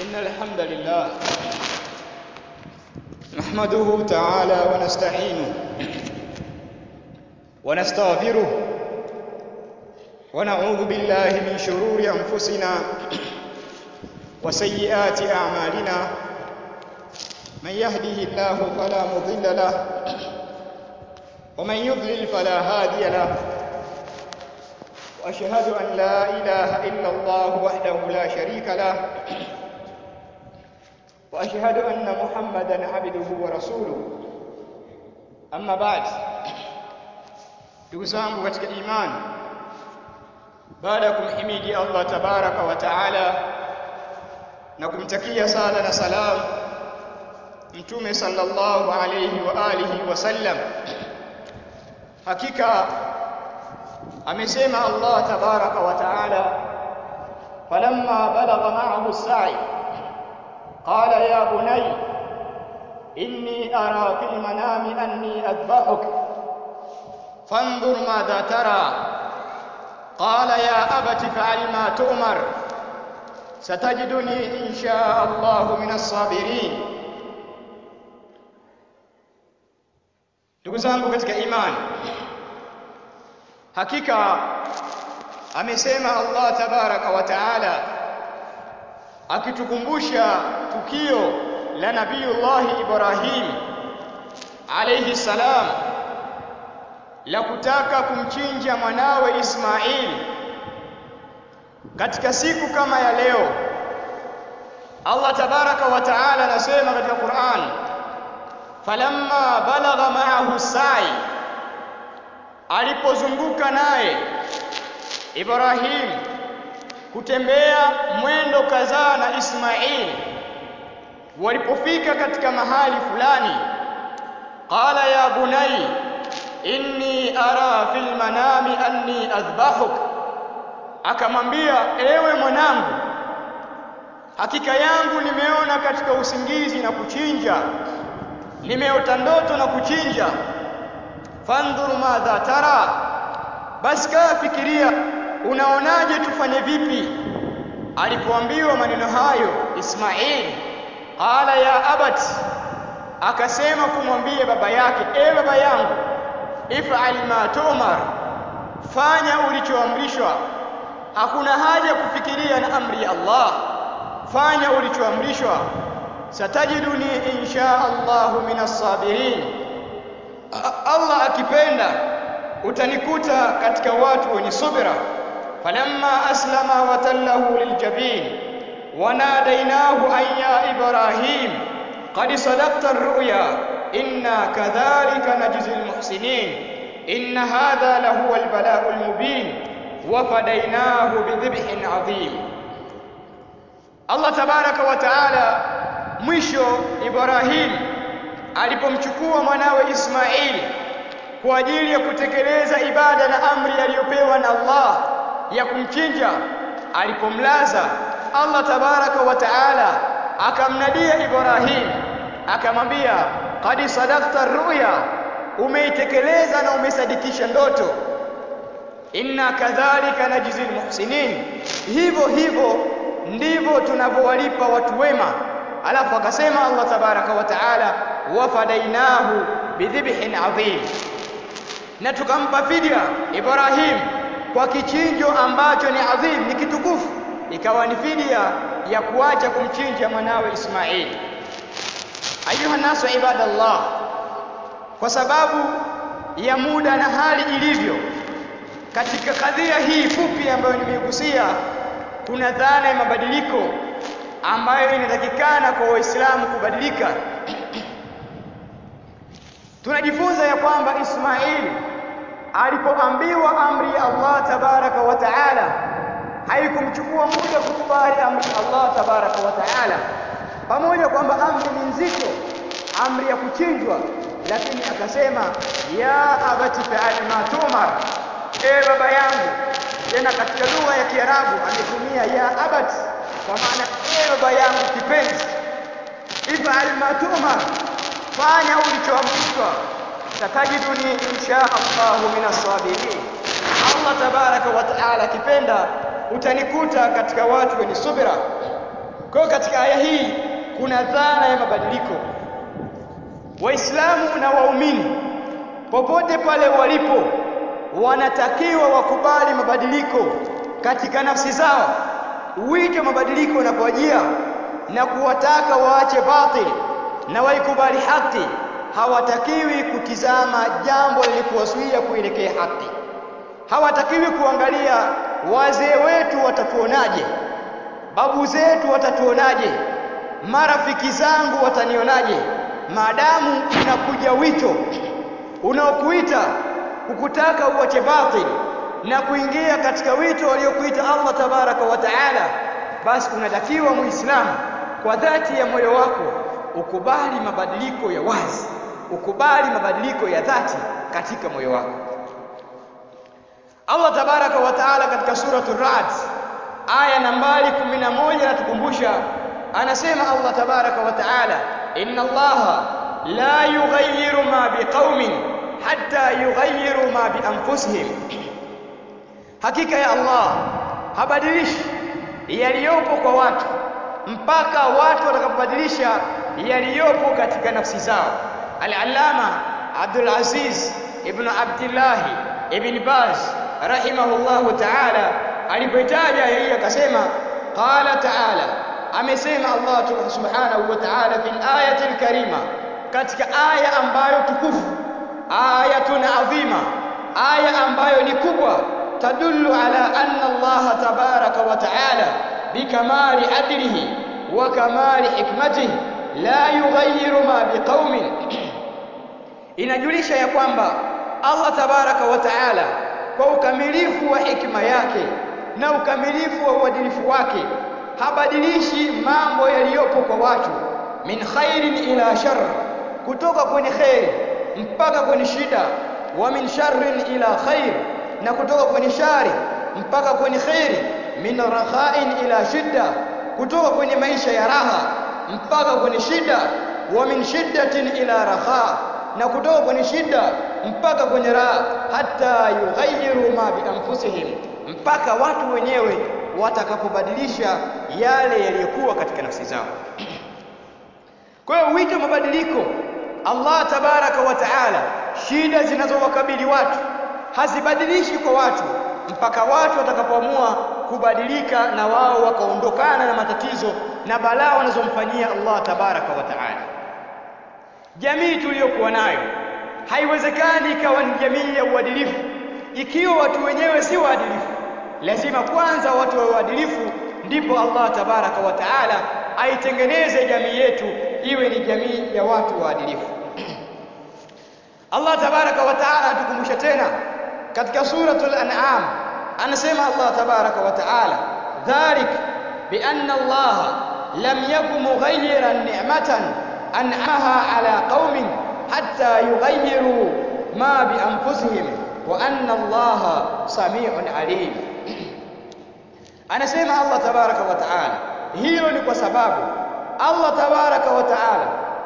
إن الحمد لله نحمده تعالى ونستعينه ونستغفره ونعوذ بالله من شرور أنفسنا وسيئات أعمالنا من يهده الله فلا مضل له ومن يضلل فلا هادي له واشهد ان لا اله الا الله وحده لا شريك له واشهد ان محمدا عبده ورسوله اما بعد ndugu zangu katika imani baada ya kumhimidi Allah tabaraka wa taala na kumtakia sala na salam mtume sallallahu alayhi wa alihi wasallam hakika amesema Allah tabaraka wa taala falamma balagha ma'ahu as-sa'i qala ya bunay inni ara fil manami anni adbahuk fanzur madha tara qala ya abati fa'al ma tu'mar satajiduni insha Allah min as-sabirin ndugu zangu katika imani hakika amesema Allah tabaraka wa taala akitukumbusha tukio la nabiyullah Ibrahim alayhi salam la kutaka kumchinja mwanawe Ismail katika siku kama ya leo Allah tabaraka wa taala anasema katika Qur'an falamma balagha ma'ahu sa'i alipozunguka naye Ibrahim kutembea mwendo kadhaa na Ismail walipofika katika mahali fulani qala ya bunai inni ara fil manami anni adhbahuk akamwambia ewe mwanangu hakika yangu nimeona katika usingizi na kuchinja nimeota ndoto na kuchinja fandhur madha tara basi kaa fikiria unaonaje tufanye vipi alipoambiwa maneno hayo Ismail qala ya abat akasema kumwambia baba yake e baba yangu if'al ma tumar fanya ulichoamrishwa hakuna haja kufikiria na amri ya Allah fanya ulichoamrishwa satajiduni insha Allah minas sabirin Allah akipenda utanikuta katika watu wenye subira falamma aslama watallahu liljabin wanadainahu an ya ibrahim qad sadaqta ar-ru'ya inna kadhalika najzi al-muhsinin inna hadha lahu al-bala'u al-mubin wa fadainahu bidhibhin 'adhim Allah tabaraka wa ta'ala mwisho Ibrahim alipomchukua mwanawe Ismail kwa ajili ya kutekeleza ibada na amri aliyopewa na Allah ya kumchinja alipomlaza Allah tabaraka wa taala akamnadia Ibrahim akamwambia qad sadaqta ruya umeitekeleza na umesadikisha ndoto inna kadhalika najzi almuhsinin hivyo hivyo ndivyo tunavyowalipa watu wema alafu akasema Allah tabaraka wa taala wafadainahu bidhibhin adhim na tukampa fidia Ibrahim kwa kichinjo ambacho ni adhim ni kitukufu ikawa ni fidia ya kuacha kumchinja mwanawe Ismail ayuha nasu ibadallah kwa sababu ya muda na hali ilivyo katika kadhia hii fupi ambayo nimeigusia kuna dhana ya mabadiliko ambayo inatakikana kwa waislamu kubadilika tunajifunza ya kwamba Ismail alipoambiwa amri ya Allah tabaraka wa taala haikumchukua muda kukubali amri ya Allah tabaraka wa taala pamoja kwamba amri ni nzito amri ya kuchinjwa lakini akasema ya abati fa'al ma tumar e baba yangu tena katika lugha ya Kiarabu ametumia ya abati kwa maana e baba yangu kipenzi if'al ma tumar fanya ulichoamrishwa satajiduni insha Allah minas sabirin Allah tabaraka wa taala akipenda utanikuta katika watu wenye subira Kwa hiyo katika aya hii kuna dhana ya mabadiliko. Waislamu na waumini popote pale walipo wanatakiwa wakubali mabadiliko katika nafsi zao. Wito mabadiliko unapowajia na kuwataka waache batili na waikubali haki, hawatakiwi kutizama jambo lilikuwazuia kuelekea haki. Hawatakiwi kuangalia wazee wetu watatuonaje, babu zetu watatuonaje, marafiki zangu watanionaje. Maadamu unakuja wito unaokuita kukutaka uache batili na kuingia katika wito waliokuita Allah tabaraka wa taala, basi unatakiwa Muislamu kwa dhati ya moyo wako ukubali mabadiliko ya wazi, ukubali mabadiliko ya dhati katika moyo wako. Allah tabaraka wa taala katika suratu Ra'd aya nambari 11 anatukumbusha, anasema Allah tabaraka wa taala, inna Allaha la yughayyiru ma biqaumin hatta yughayyiru ma bianfusihim, hakika ya Allah habadilishi yaliyopo kwa watu mpaka watu watakapobadilisha yaliyopo katika nafsi zao. Al-Allama Abdul Aziz ibn Abdullah ibn Baz rahimahullahu ta'ala alipoitaja hii akasema, qala ta'ala, amesema Allah subhanahu wa ta'ala fil ayati al-karima, katika aya ambayo tukufu, ayatun adhima, aya ambayo ni kubwa, tadullu ala anna Allah tabaraka wa ta'ala bikamali adlihi wa kamali hikmatihi la yughayyiru ma biqaumin, inajulisha ya kwamba Allah tabaraka wa taala kwa ukamilifu wa hikma yake na ukamilifu wa uadilifu wake habadilishi mambo yaliyopo kwa watu, min khairin ila shar, kutoka kwenye kheri mpaka kwenye shida, wa min sharrin ila khair, na kutoka kwenye shari mpaka kwenye kheri, min rakhain ila shidda, kutoka kwenye maisha ya raha mpaka kwenye shida, wa min shiddatin ila rakha, na kutoka kwenye shida mpaka kwenye raha, hata yughayyiru ma bi anfusihim, mpaka watu wenyewe watakapobadilisha yale yaliyokuwa katika nafsi zao. Kwa hiyo wito wa mabadiliko, Allah tabaraka wa taala, shida zinazowakabili watu hazibadilishi kwa watu mpaka watu watakapoamua kubadilika na wao wakaondokana na matatizo na balaa wanazomfanyia Allah tabaraka wa taala. Jamii tuliyokuwa nayo haiwezekani ikawa ni jamii ya uadilifu ikiwa watu wenyewe si waadilifu. Lazima kwanza watu wawe waadilifu, ndipo Allah tabaraka wa taala aitengeneze jamii yetu iwe ni jamii ya watu waadilifu. Allah tabaraka wa taala atukumbusha tena katika suratul An'am, anasema Allah tabaraka wa taala, dhalik bianna Allah lam yaku mughayyiran ni'matan an'amaha ala qaumin hatta yughayyiru ma bi anfusihim wa anna Allah samiun alim. Anasema Allah tabaraka wa taala, hilo ni kwa sababu Allah tabaraka wa taala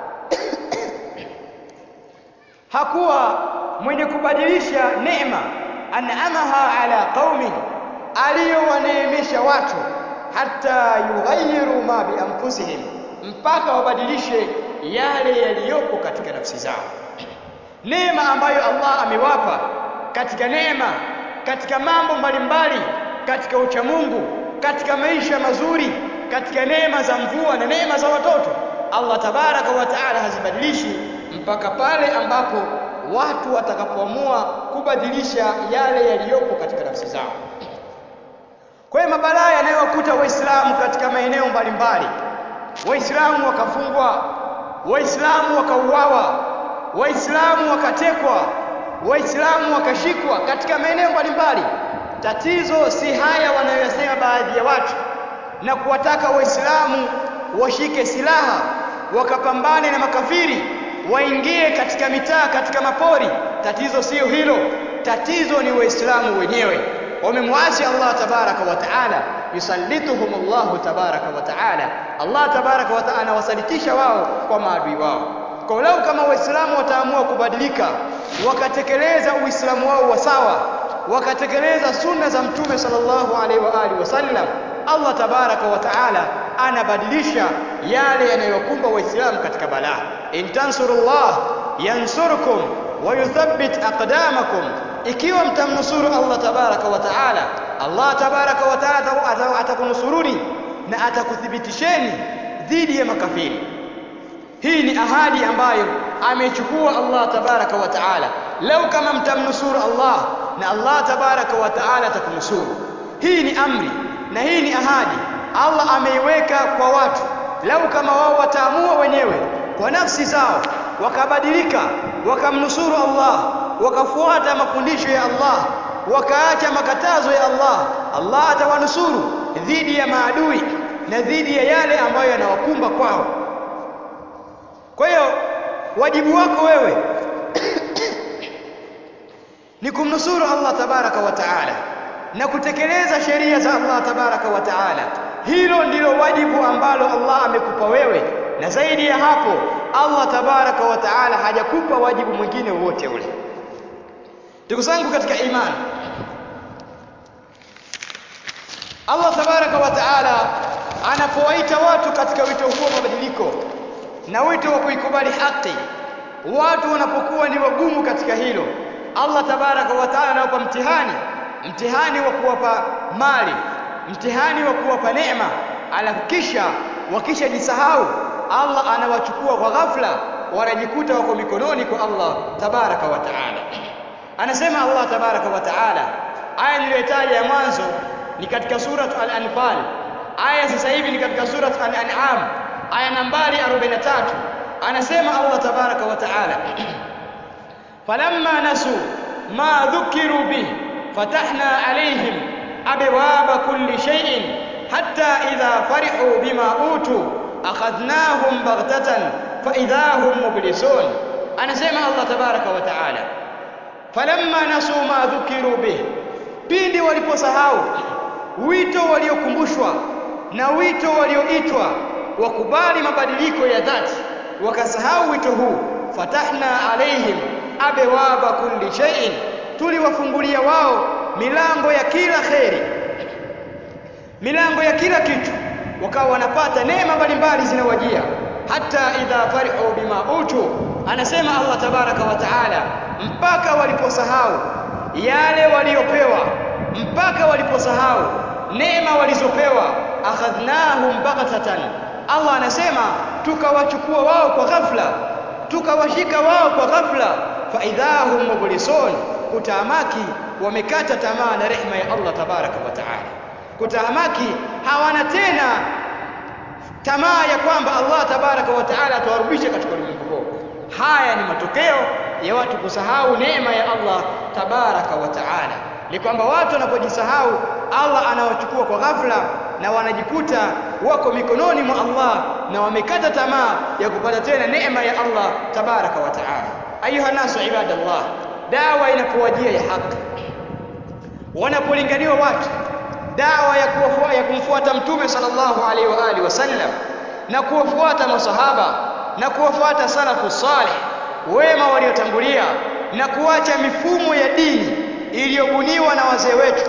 hakuwa mwenye kubadilisha neema an'amaha ala qaumin, aliyowaneemesha watu hata yughayyiru ma bi anfusihim, mpaka wabadilishe yale yaliyopo katika nafsi zao. Neema ambayo Allah amewapa katika neema, katika mambo mbalimbali, katika uchamungu, katika maisha mazuri, katika neema za mvua na neema za watoto, Allah tabaraka wa taala hazibadilishi mpaka pale ambapo watu watakapoamua kubadilisha yale yaliyopo katika nafsi zao. Kwa hiyo mabalaa yanayowakuta Waislamu katika maeneo mbalimbali, Waislamu wakafungwa, Waislamu wakauawa, Waislamu wakatekwa, Waislamu wakashikwa katika maeneo mbalimbali. Tatizo si haya wanayoyasema baadhi ya watu na kuwataka Waislamu washike silaha wakapambane na makafiri waingie katika mitaa, katika mapori. Tatizo siyo hilo, tatizo ni Waislamu wenyewe wamemwasi Allah tabaraka wa taala, yusallituhum Allahu tabaraka wa taala, Allah tabaraka wa taala anawasalitisha wao kwa maadui wao. Kwa lau kama Waislamu wataamua kubadilika, wakatekeleza Uislamu wao wa sawa, wakatekeleza sunna za Mtume sallallahu alaihi wa alihi wasallam, Allah tabaraka wa taala anabadilisha yale yanayokumba waislamu katika balaa in tansurullah yansurkum wa yuthabbit aqdamakum ikiwa mtamnusuru Allah tabaraka wa taala Allah tabaraka wa taala atakunusuruni na atakuthibitisheni dhidi ya makafiri hii ni ahadi ambayo amechukua Allah tabaraka wa taala lau kama mtamnusuru Allah na Allah tabaraka wa taala atakunusuru hii ni amri na hii ni ahadi Allah ameiweka kwa watu lau kama wao wataamua wenyewe kwa nafsi zao wakabadilika wakamnusuru Allah wakafuata mafundisho ya Allah wakaacha makatazo ya Allah Allah atawanusuru dhidi ya maadui na dhidi ya yale ambayo yanawakumba kwao kwa hiyo wajibu wako wewe ni kumnusuru Allah tabaraka wa taala na kutekeleza sheria za Allah tabaraka wa taala hilo ndilo wajibu ambalo Allah amekupa wewe na zaidi ya hapo Allah tabaraka wa taala hajakupa wajibu mwingine wowote ule ndugu zangu katika imani Allah tabaraka wa taala anapowaita watu katika wito huo mabadiliko na wito wa kuikubali haki watu wanapokuwa ni wagumu katika hilo Allah tabaraka wa taala anawapa mtihani mtihani wa kuwapa mali mtihani wa kuwapa neema alafu kisha wakishajisahau Allah anawachukua kwa ghafla wanajikuta wako mikononi kwa Allah tabaraka wa taala anasema Allah tabaraka wa taala aya niliyotaja ya mwanzo ni katika surat al-anfal aya sasa hivi ni katika surat al-an'am aya nambari 43 anasema Allah tabaraka wa taala falamma nasu ma dhukiru bih fatahna alayhim abwaba kulli shay'in hatta idha farihu bima utu akhadnahum baghtatan fa idha hum mublisun anasema Allah tabaraka wa taala falamma nasu ma dhukiru bih pindi waliposahau wito waliokumbushwa na wito walioitwa wakubali mabadiliko ya dhati wakasahau wito huu fatahna alaihim abwaba kulli shay'in tuliwafungulia wao milango ya kila kheri milango ya kila kitu wakawa wanapata neema mbalimbali zinawajia hata idha farihu bima utu anasema Allah tabaraka wa taala mpaka waliposahau yale waliopewa mpaka waliposahau neema walizopewa akhadhnahum baghtatan Allah anasema tukawachukua wao kwa ghafla tukawashika wao kwa ghafla fa idahum mublisun kutahamaki wamekata tamaa na rehema ya Allah tabaraka wa taala kutahamaki hawana tena tamaa ya kwamba Allah tabaraka wa taala atawarudisha katika ulimwengu huo haya ni matokeo ya watu kusahau neema ya Allah tabaraka wa taala ni kwamba watu wanapojisahau Allah anawachukua kwa ghafla na wanajikuta wako mikononi mwa Allah na wamekata tamaa ya kupata tena neema ya Allah tabaraka wa taala ayuha nasu ibadallah dawa inapowajia ya haki wanapolinganiwa watu dawa ya kuwafuata ya kumfuata mtume sallallahu alaihi wa alihi wasallam na kuwafuata masahaba na kuwafuata salafu salih wema waliotangulia na kuacha mifumo ya dini iliyobuniwa na wazee wetu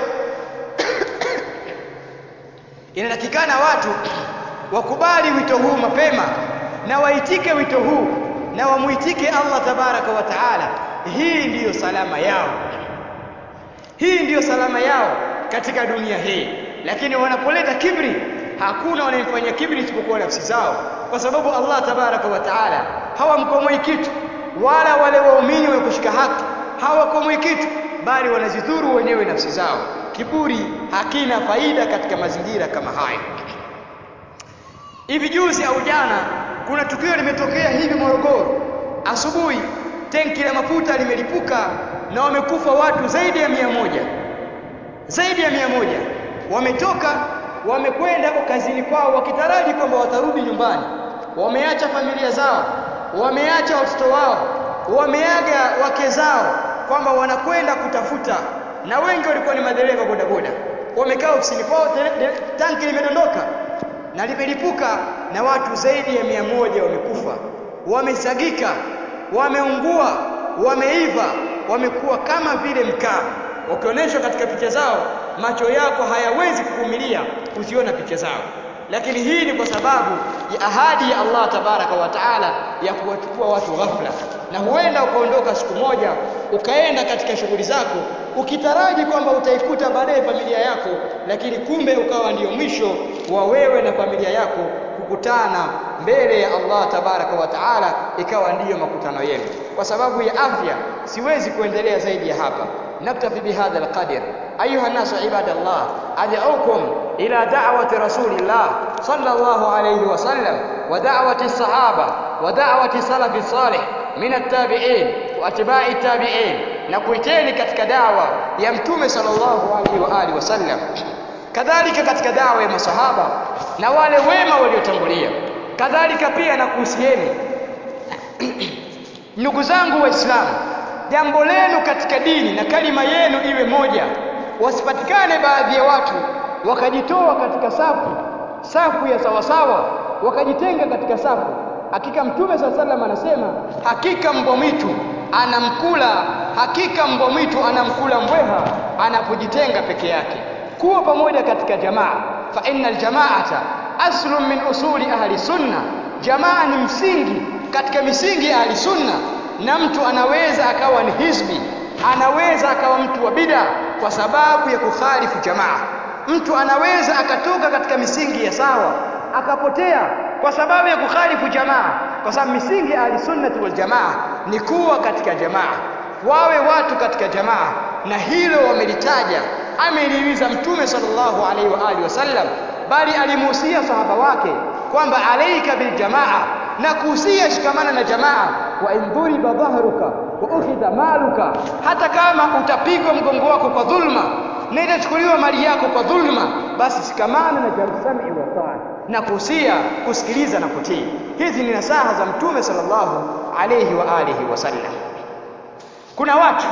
inatakikana watu wakubali wito huu mapema na waitike wito huu na wamuitike Allah tabaraka wa taala hii ndiyo salama yao hii ndiyo salama yao katika dunia hii lakini wanapoleta kibri hakuna wanayemfanyia kibri isipokuwa nafsi zao kwa sababu Allah tabaraka wa taala hawamkomoi kitu wala wale waumini wenye kushika haki hawakomoi kitu bali wanazidhuru wenyewe nafsi zao kiburi hakina faida katika mazingira kama haya hivi juzi au jana kuna tukio limetokea hivi Morogoro asubuhi tenki la mafuta limelipuka na wamekufa watu zaidi ya mia moja zaidi ya mia moja wametoka wamekwenda kazini kwao wakitaraji kwamba watarudi nyumbani wameacha familia zao wameacha watoto wao wameaga wake zao kwamba wanakwenda kutafuta na wengi walikuwa ni madereva bodaboda wamekaa ofisini kwao tanki limedondoka na limelipuka na watu zaidi ya mia moja wamekufa wamesagika wameungua wameiva wamekuwa kama vile mkaa wakionyeshwa katika picha zao macho yako hayawezi kuvumilia kuziona picha zao lakini hii ni kwa sababu ya ahadi ya Allah tabaraka wa taala ya kuwachukua watu ghafla na huenda ukaondoka siku moja ukaenda katika shughuli zako ukitaraji kwamba utaikuta baadaye familia yako lakini kumbe ukawa ndiyo mwisho wa wewe na familia yako kukutana mbele ya Allah tabaraka wa taala ikawa ndiyo makutano yenu kwa sababu ya afya siwezi kuendelea zaidi ya hapa naktafi bihadha alqadr ayuha nasu ibadallah ad'ukum ila da'wati rasulillah sallallahu alayhi wa sallam wa da'wati sahaba wa da'wati salafi salih min at-tabi'in wa atba'i at-tabi'in na kuiteni katika dawa ya mtume sallallahu alaihi wa alihi wasallam kadhalika katika dawa ya masahaba na wale wema waliotangulia kadhalika pia na kuhusieni ndugu zangu waislamu jambo lenu katika dini na kalima yenu iwe moja wasipatikane baadhi ya watu wakajitoa katika safu safu ya sawasawa wakajitenga katika safu hakika mtume saa salam anasema hakika mbwa mwitu anamkula hakika mbwa mwitu anamkula mbweha anapojitenga peke yake kuwa pamoja katika jamaa fa inna aljamaata aslun min usuli ahli sunna jamaa ni msingi katika misingi ya ahli sunna na mtu anaweza akawa ni hizbi anaweza akawa mtu wa bida kwa sababu ya kukhalifu jamaa mtu anaweza akatoka katika misingi ya sawa akapotea kwa sababu ya kukhalifu jamaa kwa sababu misingi ya ahlisunnati wal jamaa ni kuwa katika jamaa wawe watu katika jamaa na hilo wamelitaja amelihimiza mtume sallallahu alaihi wa alihi wasallam bali alimuhusia sahaba wake kwamba alaika biljamaa na kuhusia shikamana na jamaa wa in dhuriba dhahruka wa ukhidha maluka hata kama utapigwa mgongo wako kwa dhulma na itachukuliwa mali yako kwa dhulma basi shikamana na jamsami wa taa na kuhusia kusikiliza na kutii hizi ni nasaha za mtume sallallahu alayhi wa alihi wasallam kuna watu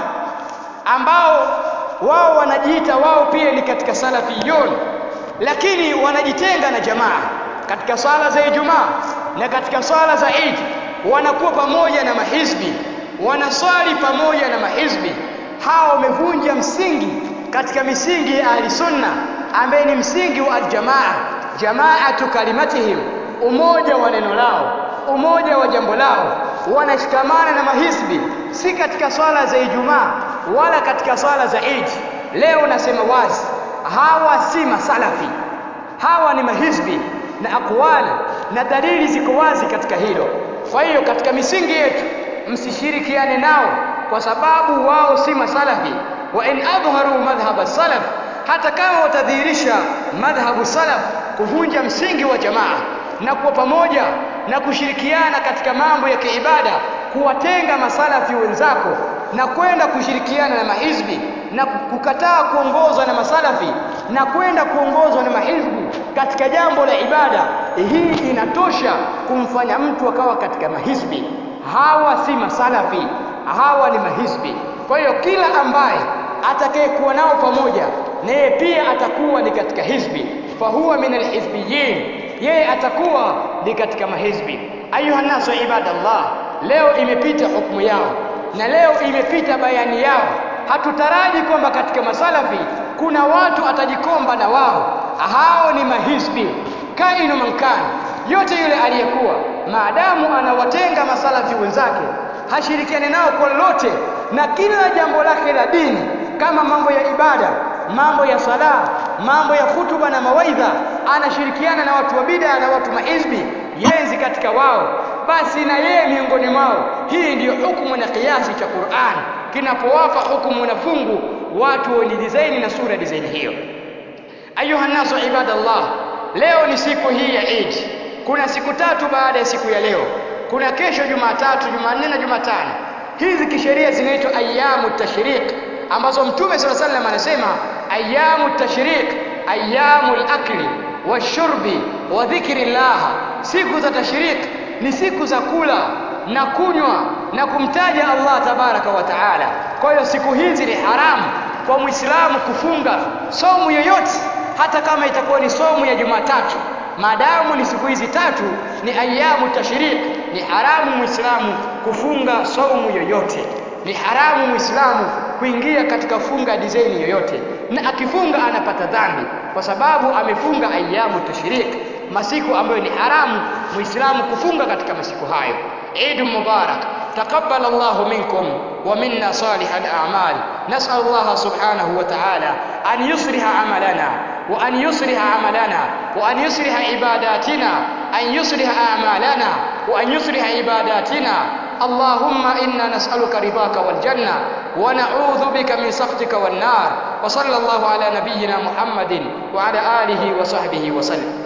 ambao wao wanajiita wao pia ni katika salafiyun lakini wanajitenga na jamaa katika swala za Ijumaa na katika swala za Eid wanakuwa pamoja na mahizbi wanaswali pamoja na mahizbi hao wamevunja msingi katika misingi ya ahli sunna ambaye ni msingi wa aljamaa jamaatu kalimatihim umoja wa neno lao umoja wa jambo lao wanashikamana na mahizbi si katika swala za Ijumaa wala katika swala za Eid leo nasema wazi hawa si masalafi hawa ni mahizbi na akwali na dalili ziko wazi katika hilo kwa hiyo katika misingi yetu msishirikiane nao kwa sababu wao si masalafi wa in adharu madhhab salaf hata kama watadhihirisha madhhabu salaf kuvunja msingi wa jamaa na kuwa pamoja na kushirikiana katika mambo ya kiibada kuwatenga masalafi wenzako na kwenda kushirikiana na mahizbi na kukataa kuongozwa na masalafi na kwenda kuongozwa na mahizbi katika jambo la ibada hii inatosha kumfanya mtu akawa katika mahizbi hawa si masalafi hawa ni mahizbi kwa hiyo kila ambaye atakayekuwa nao pamoja naye pia atakuwa ni katika hizbi fahuwa min alhizbiyin yeye atakuwa ni katika mahizbi ayuha nasu ibadallah leo imepita hukumu yao na leo imepita bayani yao hatutaraji kwamba katika masalafi kuna watu atajikomba na wao hao ni mahizbi kainu mankani yote yule aliyekuwa maadamu anawatenga masalafi wenzake hashirikiane nao kwa lolote na kila jambo lake la dini kama mambo ya ibada mambo ya sala mambo ya hutuba na mawaidha anashirikiana na watu wa bid'a na watu maizbi yenzi katika wao basi na yeye miongoni mwao hii ndiyo hukumu na kiasi cha Qur'an kinapowapa hukumu na fungu watu wenye dizaini na sura dizaini hiyo ayuha nasu ibadallah leo ni siku hii ya Eid kuna siku tatu baada ya siku ya leo kuna kesho Jumatatu Jumanne na Jumatano hizi kisheria zinaitwa ayamu tashriq ambazo mtume sala sallam anasema ayamu tashriq ayamu al-akli washurbi wa dhikri llah siku za tashriq ni siku za kula na kunywa na kumtaja Allah tabaraka wa taala kwa hiyo siku hizi ni haramu kwa muislamu kufunga somu yoyote hata kama itakuwa ni somu ya Jumatatu maadamu ni siku hizi tatu ni ayamu tashriq ni haramu muislamu kufunga saumu yoyote ni haramu muislamu kuingia katika funga dizaini yoyote na akifunga anapata dhambi kwa sababu amefunga ayamu tashriq masiku ambayo ni haramu muislamu kufunga katika masiku hayo Eid Mubarak تقبل الله منكم ومنا صالح الأعمال نسأل الله سبحانه وتعالى أن يصلح عملنا وأن يصلح عملنا وأن يصلح عباداتنا أن يصلح أعمالنا وأن يصلح عباداتنا اللهم إنا نسألك رضاك والجنة ونعوذ بك من سخطك والنار وصلى الله على نبينا محمد وعلى آله وصحبه وسلم